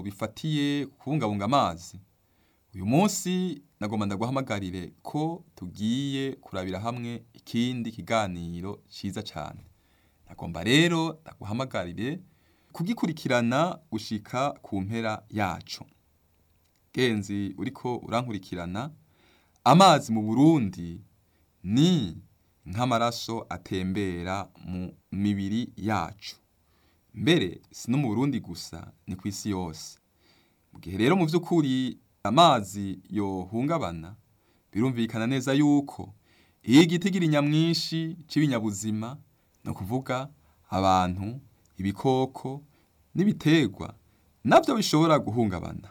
bifatiye kubungabunga amazi uyu munsi nagomba ndaguhamagarire ko tugiye kurabira hamwe ikindi kiganiro ciza cane nagomba rero ndaguhamagarire kugikurikirana gushika ku mpera yaco genzi uriko urankurikirana amazi mu Burundi ni nk'amaraso atembera mu mibiri yacu mbere si no mu Burundi gusa ni kw'isi yose mu gihe rero mu vy'ukuri amazi yohungabana birumvikana neza yuko iyo igitigiri nyamwinshi c'ibinyabuzima ni ukuvuga abantu ibikoko n'ibiterwa navyo bishobora guhungabana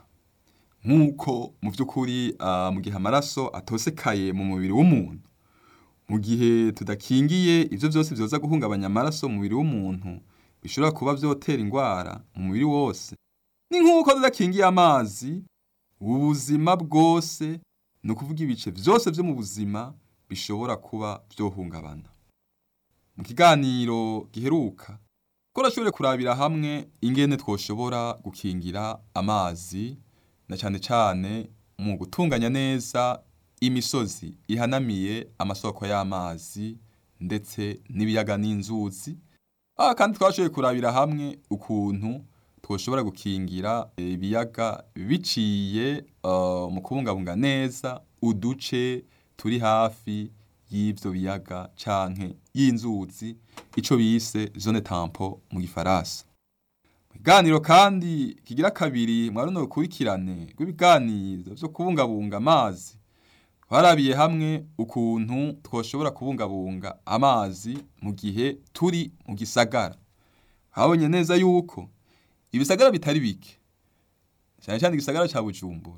nk'uko mu vy'ukuri uh, mu gihe amaraso atosekaye mu mubiri w'umuntu mu gihe tudakingiye ivyo vyose vyoza guhungabanya amaraso mu mubiri w'umuntu bishobora kuba vyotera ingwara mu mubiri wose ni nk'uko tudakingiye amazi ubuzima bwose ni ukuvuga ibice vyose vyo mu buzima bishobora kuba vyohungabana mu kiganiro giheruka twarashoboye kurabira hamwe ingene twoshobora gukingira amazi na cane cane mu gutunganya neza imisozi ihanamiye amasoko y'amazi ndetse n'ibiyaga n'inzuzi ah kandi twashoboye kurabira hamwe ukuntu twoshobora gukingira ibiyaga biciye uh, mu kubungabunga neza uduce turi hafi y'ivyo biyaga canke y'inzuzi ico bise zone tampo mu gifaransa Ikiganiro kandi kigira kabiri mwa runo rukurikirane rw'ibiganiro vyo kubungabunga amazi twarabiye hamwe ukuntu twoshobora kubungabunga amazi mu gihe turi mu gisagara habonye neza yuko ibisagara bitari bike cyane cyane igisagara ca Bujumbura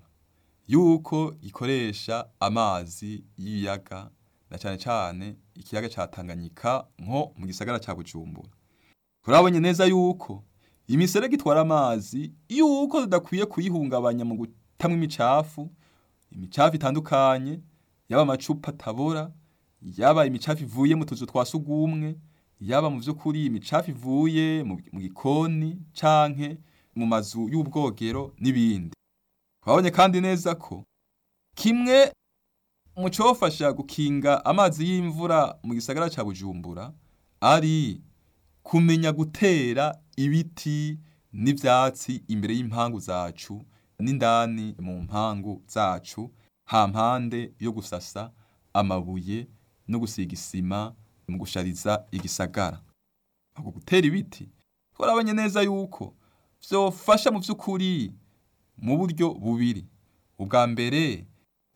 yuko gikoresha amazi y'ibiyaga na cyane cyane ikiyaga ca Tanganyika nko mu gisagara ca Bujumbura turabonye neza yuko imiserege itwara amazi yuko tudakwiye kuyihungabanya mu gutamwa imicafu imicafu itandukanye yaba amacupa atabora yaba imicafu ivuye mu tuzu twa sugumwe yaba mu vy'ukuri imicafu ivuye mu gikoni canke mu mazu y'ubwogero n'ibindi twabonye kandi neza ko kimwe mu cofasha gukinga amazi y'imvura mu gisagara ca Bujumbura ari kumenya gutera ibiti n'ivyatsi imbere y'impangu zacu n'indani mu mpangu zacu hampande yo gusasa amabuye no gusiga isima mu gushariza igisagara ako gutera ibiti twarabonye neza yuko vyofasha mu vy'ukuri mu buryo bubiri ubwa mbere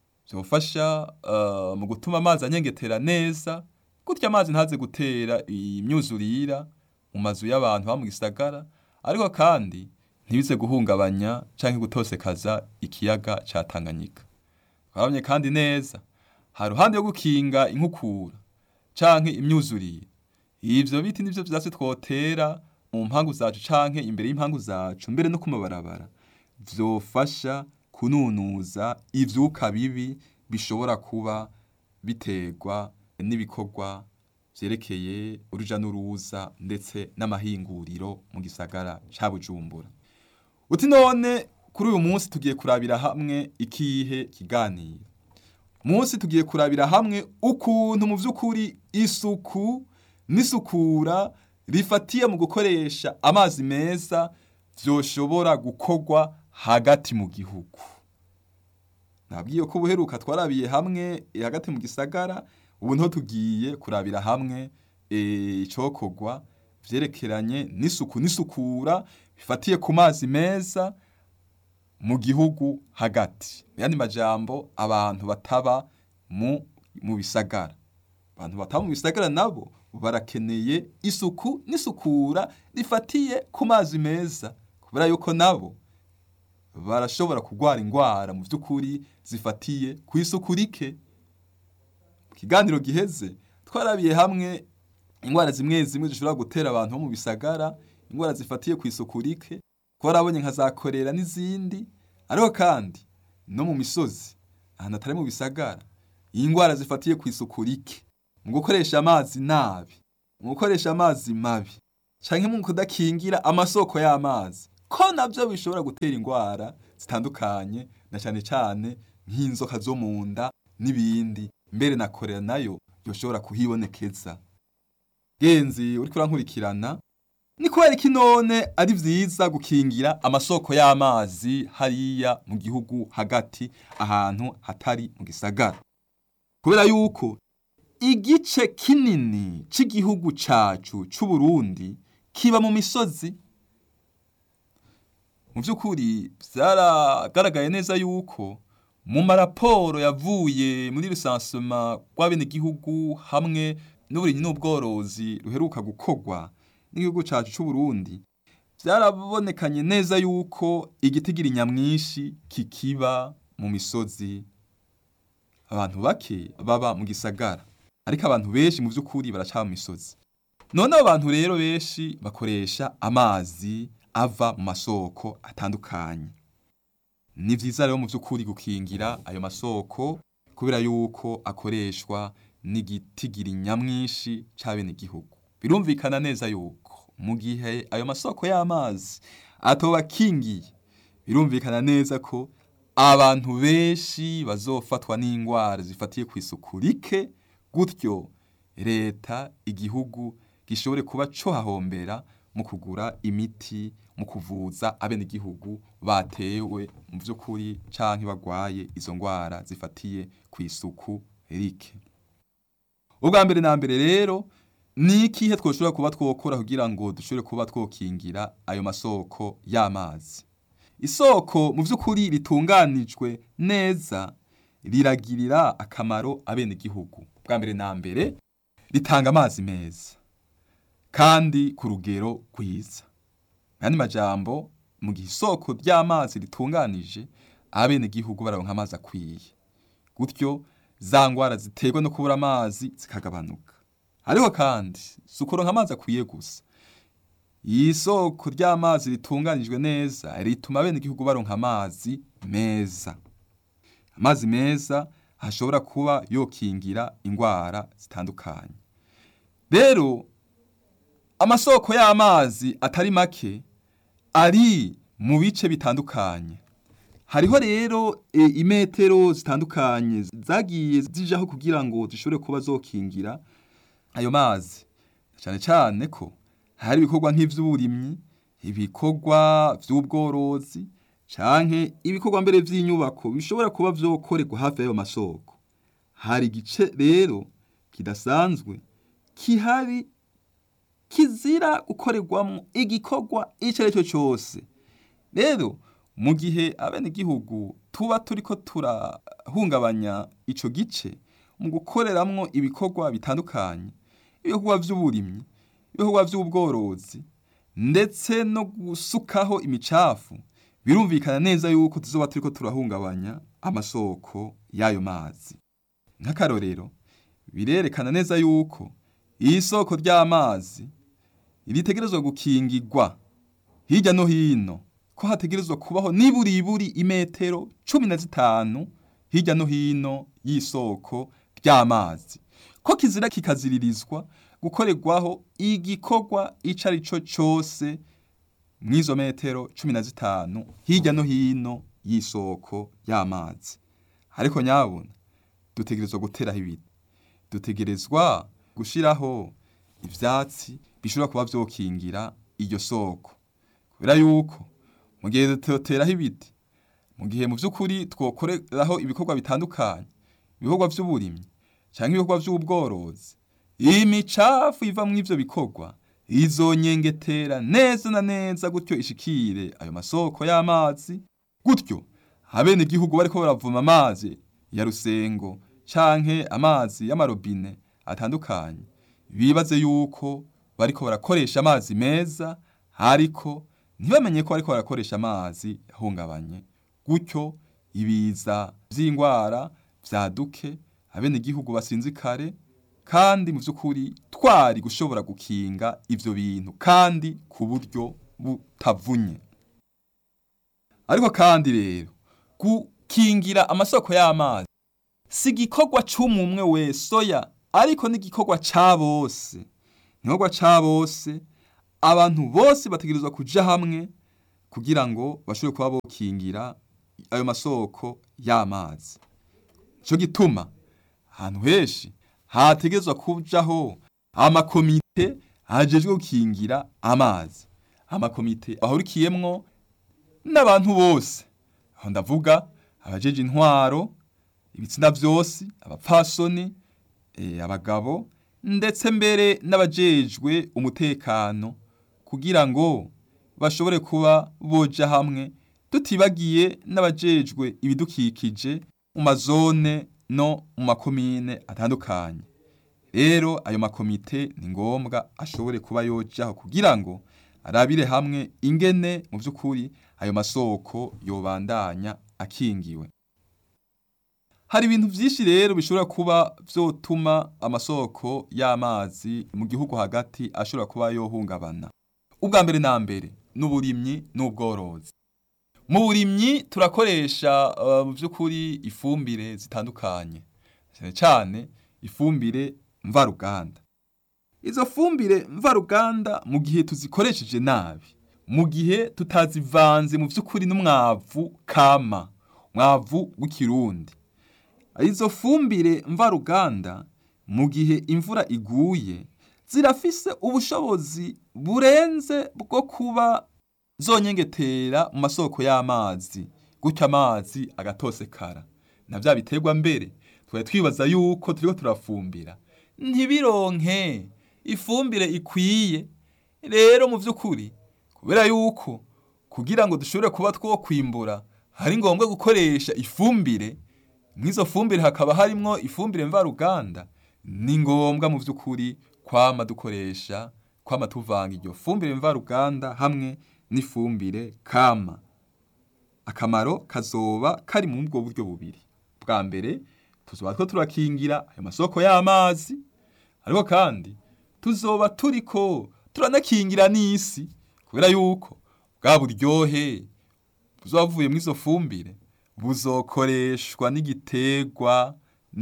vyofasha uh, mu gutuma amazi anyengetera neza gutya amazi ntaze gutera imyuzurira mu mazu y'abantu ba mu gisagara ariko kandi ntibize guhungabanya canke gutosekaza ikiyaga ca Tanganyika twabonye kandi neza ha ruhande yo gukinga inkukura canke imyuzurire ivyo biti nivyo vyatsi twotera mu mpangu zacu canke imbere y'impangu zacu mbere no ku mabarabara vyofasha kununuza ivyuka bibi bishobora kuba biterwa n'ibikorwa vyerekeye uruja n'uruza ndetse n'amahinguriro mu gisagara ca Bujumbura uti none kuri uyu munsi tugiye kurabira hamwe ikihe kiganiro munsi tugiye kurabira hamwe ukuntu mu vy'ukuri isuku n'isukura rifatiye mu gukoresha amazi meza vyoshobora gukorwa hagati mu gihugu nabwiye ko ubuheruka twarabiye hamwe hagati mu gisagara ubu nto tugiye kurabira hamwe icokorwa vyerekeranye n'isuku n'isukura bifatiye ku mazi meza mu gihugu hagati yandi majambo abantu bataba mu mu bisagara abantu bataba mu bisagara nabo barakeneye isuku n'isukura rifatiye ku mazi meza kubera yuko nabo barashobora kurwara ingwara mu vy'ukuri zifatiye ku isuku rike mu kiganiro giheze twarabiye hamwe ingwara zimwe zimwe zishobora gutera abantu bo mu bisagara ingwara zifatiye ku isuku rike twarabonye nka za korera n'izindi ariko kandi no mu misozi ahantu atari mu bisagara iyi ngwara zifatiye ku isuku rike mu gukoresha amazi nabi mu gukoresha amazi mabi canke mu kudakingira amasoko y'amazi ko navyo bishobora gutera indwara zitandukanye na cane cane nk'inzoka zo mu nda n'ibindi mbere na korera nayo yoshobora kuhibonekeza genzi uriko urankurikirana ni kubera iki none ari vyiza gukingira amasoko y'amazi hariya mu gihugu hagati ahantu hatari mu gisagara kubera yuko igice kinini c'igihugu cacu c'Uburundi kiba mu misozi mu vy'ukuri vyaragaragaye neza yuko mu maraporo yavuye muri rusansema rw'abenegihugu hamwe n'uburimyi n'ubworozi ruheruka gukorwa n'igihugu cacu c'Uburundi vyarabonekanye neza yuko igitigiri nyamwinshi kikiba mu misozi abantu bake baba mu gisagara ariko abantu benshi mu vy'ukuri baraca mu misozi none abo bantu rero benshi bakoresha amazi ava mu masoko atandukanye ni vyiza rero mu vy'ukuri gukingira ayo masoko kubera yuko akoreshwa n'igitigiri nyamwinshi c'abenegihugu birumvikana neza yuko mu gihe ayo masoko y'amazi atoba akingiye birumvikana neza ko abantu benshi bazofatwa n'indwara zifatiye ku isuku rike gutyo leta igihugu gishobore kuba co hahombera mu kugura imiti mu kuvuza abenegihugu batewe mu vy'ukuri canke bagwaye izo ndwara zifatiye ku isuku rike ubwa mbere na mbere rero ni ikihe twoshobora kuba twokora kugira ngo dushobore kuba twokingira ayo masoko y'amazi isoko mu vy'ukuri ritunganijwe neza riragirira akamaro abenegihugu bwa mbere na mbere ritanga amazi meza kandi ku rugero rwiza nandi majambo mu gihe isoko ry'amazi ritunganije abenegihugu baronka amazi akwiye gutyo za ngwara ziterwa no kubura amazi zikagabanuka ariko kandi si ukuronka amazi akwiye gusa iyi soko ry'amazi ritunganijwe neza rituma abenegihugu baronka amazi meza amazi meza hashobora kuba yokingira indwara zitandukanye rero amasoko y'amazi atari make ari mu bice bitandukanye hariho rero e, imetero zitandukanye zagiye zijaho kugira ngo zishobore kuba zokingira ayo mazi cyane cyane ko hari ibikorwa nk'ivy'uburimyi ibikorwa vy'ubworozi canke ibikorwa mbere vy'inyubako bishobora kuba vyokorerwa hafi y'ayo masoko hari igice rero kidasanzwe kihari kizira gukorerwamo igikorwa ico ari cyo cyose rero mu gihe abenegihugu tuba turiko turahungabanya ico gice mu gukoreramwo ibikorwa bitandukanye ibikorwa vy'uburimyi ibikorwa vy'ubworozi ndetse no gusukaho imicafu birumvikana neza yuko tuzoba turiko turahungabanya amasoko y'ayo mazi nk'akarorero birerekana neza yuko iyi soko ry'amazi ritegerezwa gukingirwa hirya no hino ko hategerezwa kubaho niburiburi imetero cumi na zitanu hirya no hino y'isoko ry'amazi ko kizira kikaziririzwa gukorerwaho igikorwa ico ari cyo cose mw'izo metero cumi na zitanu hirya no hino y'isoko y'amazi ariko nyabuna dutegerezwa guteraho ibiti dutegerezwa gushiraho ivyatsi bishobora kuba vyokingira iryo soko kubera yuko mu gihe tutoteraho ibiti mu gihe mu vy'ukuri twokoreraho ibikorwa bitandukanye ibikorwa vy'uburimyi canke ibikorwa vy'ubworozi imicafu iva mu ivyo bikorwa izonyengetera neza na neza gutyo ishikire ayo masoko y'amazi gutyo abenegihugu bariko baravoma amazi ya rusengo canke amazi y'amarobine atandukanye bibaze yuko bariko barakoresha amazi meza ariko ntibamenye ko bariko barakoresha amazi yahungabanye gutyo ibiza vy'ingwara vyaduke abenegihugu basinzikare kandi mu vy'ukuri twari gushobora gukinga ivyo bintu kandi ku buryo butavunye ariko kandi rero gukingira amasoko y'amazi si igikorwa c'umumwe wese oya ariko n'igikorwa ca bose igikorwa ca bose abantu bose bategerezwa kuja hamwe kugira ngo bashobore kuba bokingira ayo masoko y'amazi nico gituma ahantu henshi hategerezwa kujaho amakomite ajejwe gukingira amazi amakomite ahurikiyemwo n'abantu bose aho ndavuga abajeje intwaro ibitsina vyose abapfasoni eh, abagabo ndetse mbere n'abajejwe umutekano kugira ngo bashobore kuba boja hamwe tutibagiye n'abajejwe ibidukikije mu mazone no mu makomine atandukanye rero ayo makomite ni ngombwa ashobore kuba yojaho kugira ngo arabire hamwe ingene mu by'ukuri ayo masoko yobandanya akingiwe hari ibintu byinshi rero bishobora kuba vyotuma amasoko y'amazi mu gihugu hagati ashobora kuba yohungabana ubwa mbere na mbere n'uburimyi n'ubworozi mu burimyi turakoresha uh, mu by'ukuri ifumbire zitandukanye cyane cyane ifumbire mvaruganda izo fumbire mvaruganda mu gihe tuzikoresheje nabi mu gihe tutazivanze mu by'ukuri n'umwavu kama mwavu w'ikirundi izo fumbire mvaruganda mu gihe imvura iguye zirafise ubushobozi burenze bwo kuba zonyengetera mu masoko y'amazi gutyo amazi agatosekara na bya biterwa mbere twari twibaza yuko turiko turafumbira ntibironke ifumbire ikwiye rero mu by'ukuri kubera yuko kugira ngo dushobore kuba two kwimbura hari ngombwa gukoresha ifumbire mw'izo fumbire hakaba harimwo ifumbire mvaruganda ni ngombwa mu by'ukuri kwama dukoresha kwama tuvanga iryo fumbire mvaruganda hamwe n'ifumbire kama akamaro kazoba kari mu bwo buryo bubiri bwa mbere tuzoba two turakingira ayo masoko y'amazi ariko kandi tuzoba turiko turanakingira n'isi kubera yuko bwa buryohe buzoba buvuye mu izo fumbire buzokoreshwa n'igiterwa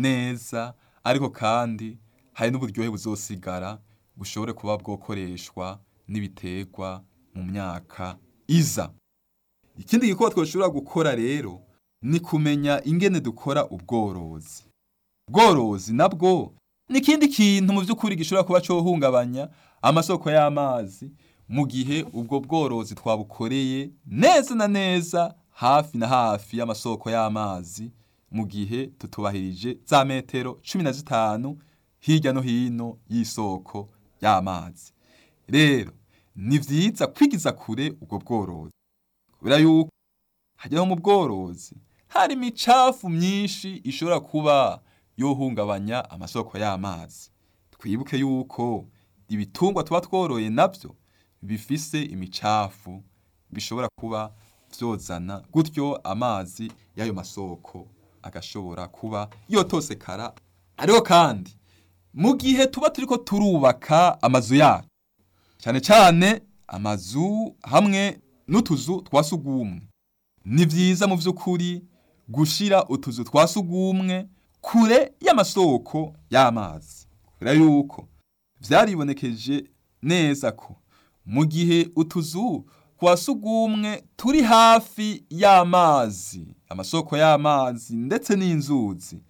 neza ariko kandi hari n'uburyohe buzosigara bushobore kuba bwokoreshwa n'ibiterwa mu myaka iza ikindi gikorwa twashobora gukora rero ni kumenya ingene dukora ubworozi ubworozi nabwo ni ikindi kintu mu by'ukuri gishobora kuba cohungabanya amasoko y'amazi mu gihe ubwo bworozi twabukoreye neza na neza hafi na hafi y'amasoko y'amazi mu gihe tutubahirije za metero cumi na zitanu hirya no hino y'isoko y'amazi rero ni vyiza kwigiza kure ubwo bworozi kubera yuko hajyaho mu bworozi hari imicafu myinshi ishobora kuba yohungabanya amasoko y'amazi twibuke yuko ibitungwa tuba tworoye navyo bifise imicafu bishobora kuba vyozana gutyo amazi y'ayo masoko agashobora kuba yotosekara ariko kandi mu gihe tuba turiko turubaka amazu yacu cyane cyane amazu hamwe n'utuzu twa sugumwe ni vyiza mu vy'ukuri gushira utuzu twa sugumwe kure y'amasoko y'amazi kubera yuko vyaribonekeje neza ko mu gihe utuzu twa sugumwe turi hafi y'amazi amasoko y'amazi ndetse n'inzuzi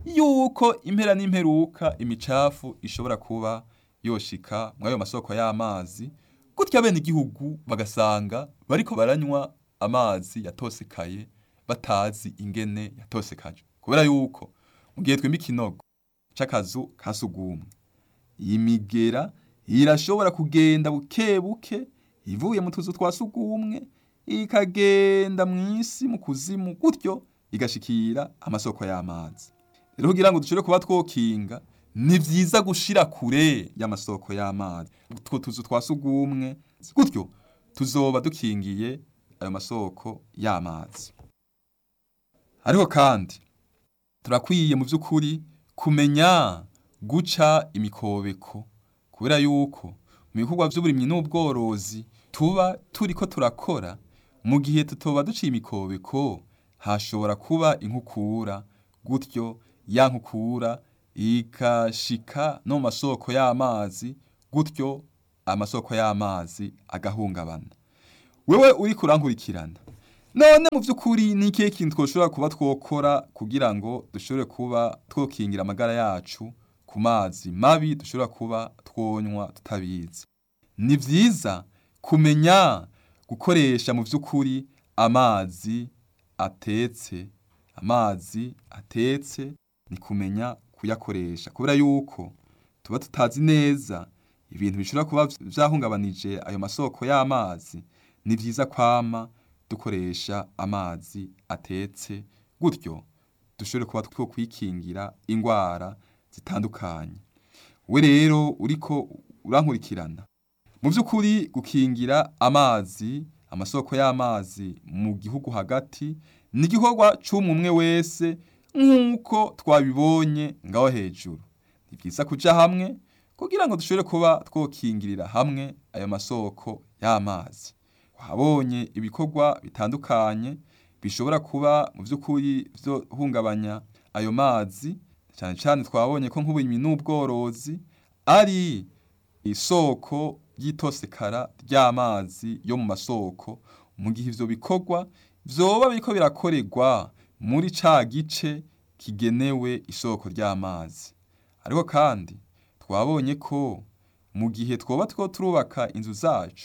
yuko impera n'imperuka imicafu ishobora kuba yoshika muri ayo masoko y'amazi gutya bene igihugu bagasanga bariko baranywa amazi yatosekaye batazi ingene yatosekaje kubera yuko mu gihe twimba ikinogo c'akazu ka sugumwe iyi migera irashobora kugenda buke buke ivuye mu tuzu twa sugumwe ikagenda mw'isi mu kuzimu gutyo igashikira amasoko y'amazi rero kugira ngo dushobore kuba twokinga ni vyiza gushira kure y'amasoko y'amazi utwo tuzu twa sugumwe gutyo tuzoba dukingiye ayo masoko y'amazi ariko kandi turakwiye mu by'ukuri kumenya guca imikobeko kubera yuko mu bikorwa by'uburimyi n'ubworozi tuba turiko turakora mu gihe tutoba duciye imikobeko hashobora kuba inkukura gutyo ya nkukura ikashika no mu masoko y'amazi gutyo amasoko y'amazi agahungabana wewe uri kurankurikirana none mu by'ukuri ni ikihe kintu twoshobora kuba twokora kugira ngo dushobore kuba twokingira amagara yacu ku mazi mabi dushobora kuba twonywa tutabizi ni byiza kumenya gukoresha mu by'ukuri amazi atetse amazi atetse ni kumenya kuyakoresha kubera yuko tuba tutazi neza ibintu bishobora kuba byahungabanije ayo masoko y'amazi ni byiza kwama dukoresha amazi atetse gutyo dushobore kuba two kwikingira indwara zitandukanye we rero uriko urankurikirana mu by'ukuri gukingira amazi amasoko y'amazi mu gihugu hagati ni igikorwa cy'umwe wese nk'uko twabibonye ngaho hejuru ni byiza kujya hamwe kugira ngo dushobore kuba twokingirira hamwe ayo masoko y'amazi wahabonye ibikorwa bitandukanye bishobora kuba mu by'ukuri byo hungabanya ayo mazi cyane cyane twabonye ko nk'uburimyi n'ubworozi ari isoko ry'itosekara ry'amazi yo mu masoko mu gihe ivyo bikorwa vyoba biriko birakorerwa muri ca gice kigenewe isoko ry'amazi ariko kandi twabonye ko mu gihe twoba two turubaka inzu zacu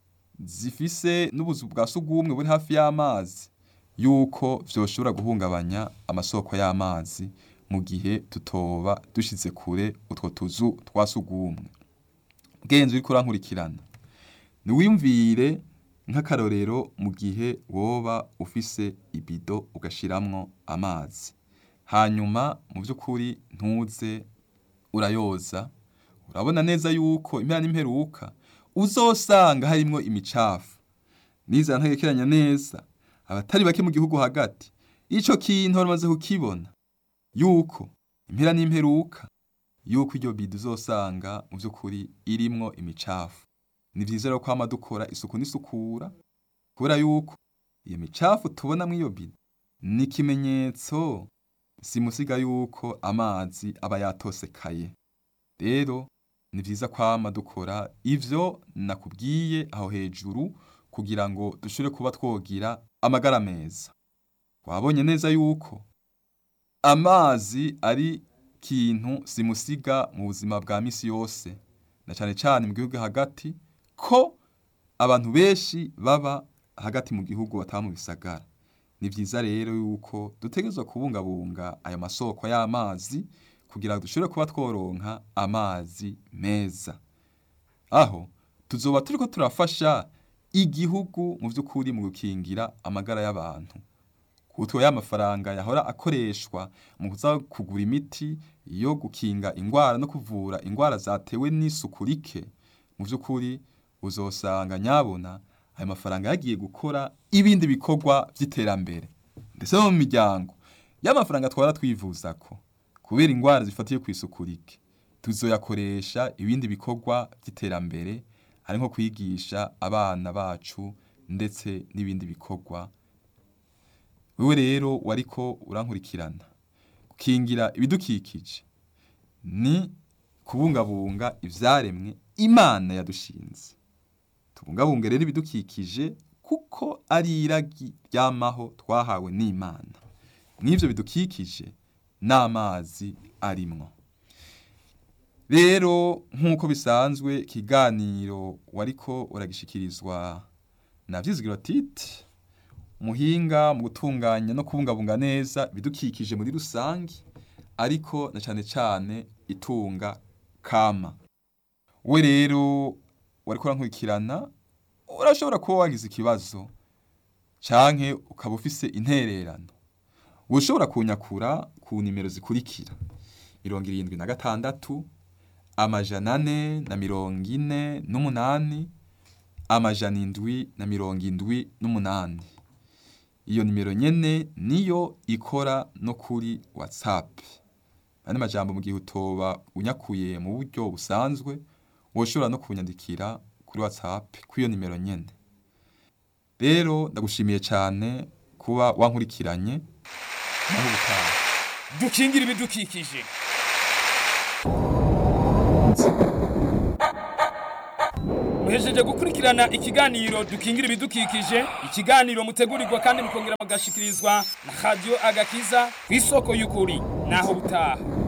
zifise n'ubuzu bwa sugumwe buri hafi y'amazi yuko vyoshobora guhungabanya amasoko y'amazi mu gihe tutoba dushize kure utwo tuzu twa sugumwe bwenzi uriko urankurikirana niwiyumvire nk'akarorero mu gihe woba ufise ibido ugashiramwo amazi hanyuma mu by'ukuri ntuze urayoza urabona neza yuko impera n'imperuka uzosanga harimwo imicafu niza ntagekeranya neza abatari bake mu gihugu hagati ico kintu baramaze kukibona yuko impera n'imperuka yuko iryo bido uzosanga mu by'ukuri irimwo imicafu ni byiza rero kwama dukora isuku n'isukura kubera yuko iyo micafu tubona muri iyo bido ni ikimenyetso simusiga yuko amazi aba yatosekaye rero ni byiza kwama dukora ivyo nakubwiye aho hejuru kugira ngo dushobore kuba twogira amagara meza wabonye neza yuko amazi ari kintu simusiga mu buzima bwa misi yose na cyane cyane mu gihugu hagati ko abantu benshi baba hagati mu gihugu bataba mu bisagara ni byiza rero yuko dutegerezwa kubungabunga ayo masoko y'amazi kugira ngo dushobore kuba tworonka amazi meza aho tuzoba turiko turafasha igihugu mu by'ukuri mu gukingira amagara y'abantu kuko ya mafaranga yahora akoreshwa mu kuza kugura imiti yo gukinga indwara no kuvura indwara zatewe n'isuku rike mu by'ukuri uzosanga nyabona ayo mafaranga yagiye gukora ibindi bikorwa by'iterambere ndetse no mu miryango y'amafaranga twara twivuza ko kubera indwara zifatiye ku isuku rike tuzoyakoresha ibindi bikorwa by'iterambere ari nko kwigisha abana bacu ndetse n'ibindi bikorwa wewe rero wariko urankurikirana gukingira ibidukikije ni kubungabunga ivyaremwe imana yadushinze tubungabunge rero ibidukikije kuko ari iragi ryamaho twahawe n'imana mw'ivyo bidukikije n'amazi arimwo rero nk'uko bisanzwe ikiganiro wariko uragishikirizwa na vyizigiro titi muhinga mu gutunganya no kubungabunga neza ibidukikije muri rusange ariko na cane cane itunga kama we rero wariko urankurikirana urashobora kuba wagize ikibazo canke ukaba ufise intererano ushobora kunyakura ku nimero zikurikira mirongo irindwi na gatandatu amajana ane na mirongo ine n'umunani amajana indwi na mirongo indwi n'umunani iyo nimero nyene niyo ikora no kuri whatsapp andi majambo mu gihe utoba unyakuye mu buryo busanzwe woshobora no kunyandikira kuri whatsapp kw'iyo nimero nyene rero ndagushimiye cyane kuba wankurikiranye naho ubutaha dukingira ibidukikije muhejeje gukurikira gukurikirana ikiganiro dukingira ibidukikije ikiganiro mutegurirwa kandi mukongera mugashikirizwa na radiyo agakiza ku isoko y'ukuri naho butaha